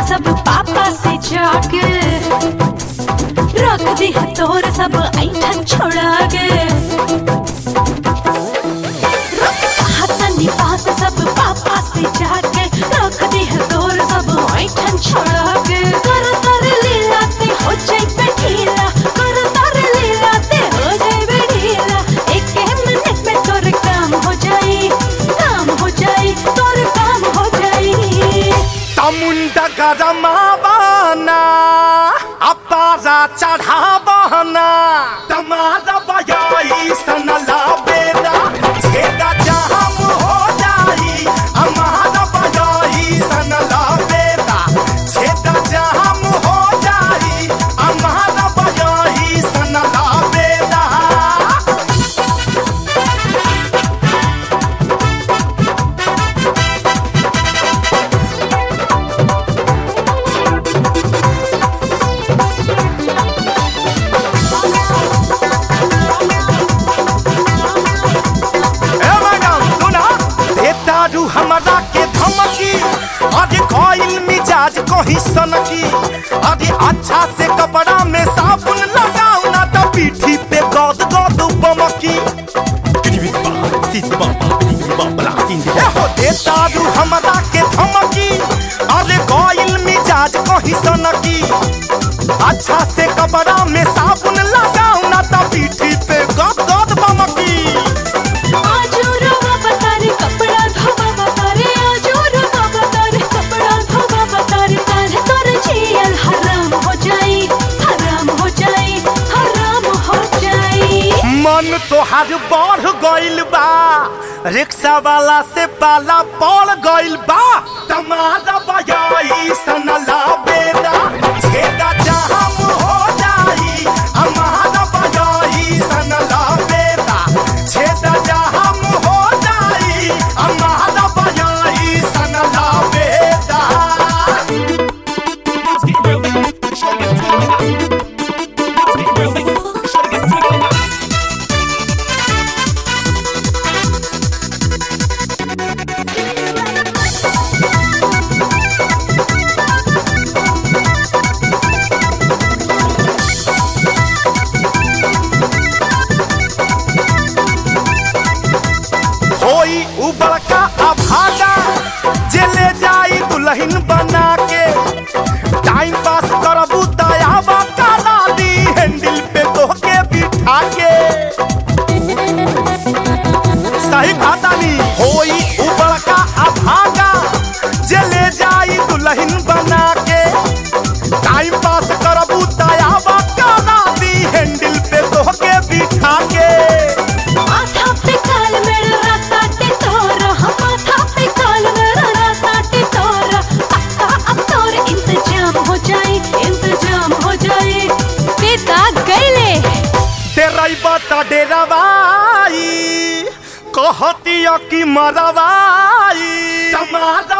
सब पापा से जाके रख दी है तोर सब ऐठन छोड़ा के हतनी बात सब पापा से जाके रख दी है तोर सब ऐठन छोड़ा के कर तर लीला ते हो जाई पे ढीला कर तर लीला ते हो जाई पे ढीला एक मिनट में तोर काम हो जाई काम हो जाई तोर काम हो जाई तमुंड गरमावाना अपारा चढ़ावाना तमारा बयाई सनला बेरा छेदा जाम हो जाई हमारा बयाई सनला बेरा छेदा जाम हो जाई हमारा बयाई सनला बेरा ए मैडम सुना देतारू हमरा के धमकी अरे कोइल मिजाज कहीं सनकी अरे अच्छा से कपड़ा में साबुन लगाओ ना तो पीठी पे गद गद बमकी ए हो देतारू हमरा के धमकी अरे कोइल मिजाज कहीं सनकी अच्छा से कपड़ा में साबुन लगाओ ना तो पीठी पे गद गद बमकी आजो रवा बतारे कपड़ा धोबा बतारे आजो रवा बतारे कपड़ा धोबा बतारे काल तोर जियल हराम हो जाई हराम हो जाई हराम हो जाई मन तोहार बढ़ गइल बा रिक्शा वाला से पाला पड़ गइल बा तमारा बजाई सनला बेरा छेदा जाम हो जाई हमारा बजाई सनला बेरा छेदा जाम हो जाई हमारा बजाई सनला बेरा होई उ बड़का अभागा जे ले जाई दुल्हन बना के टाइम पास करबू दयावा काला दी हैंडल पे तोहके बिठा के सही खाता नी होई उ बड़का अभागा जे ले जाई दुल्हन बना के टाइम पास करबू दयावा काला दी हैंडल पे तोहके बिठा के माथा पे काल मेरा काटे तोरा माथा पे काल मेरा काटे तोरा पक्का अब तोर इंतजाम हो जाई इंतजाम हो जाई पिता गईले डेराइबा ता डेरावाई कहतिया कि मरवाई तमारा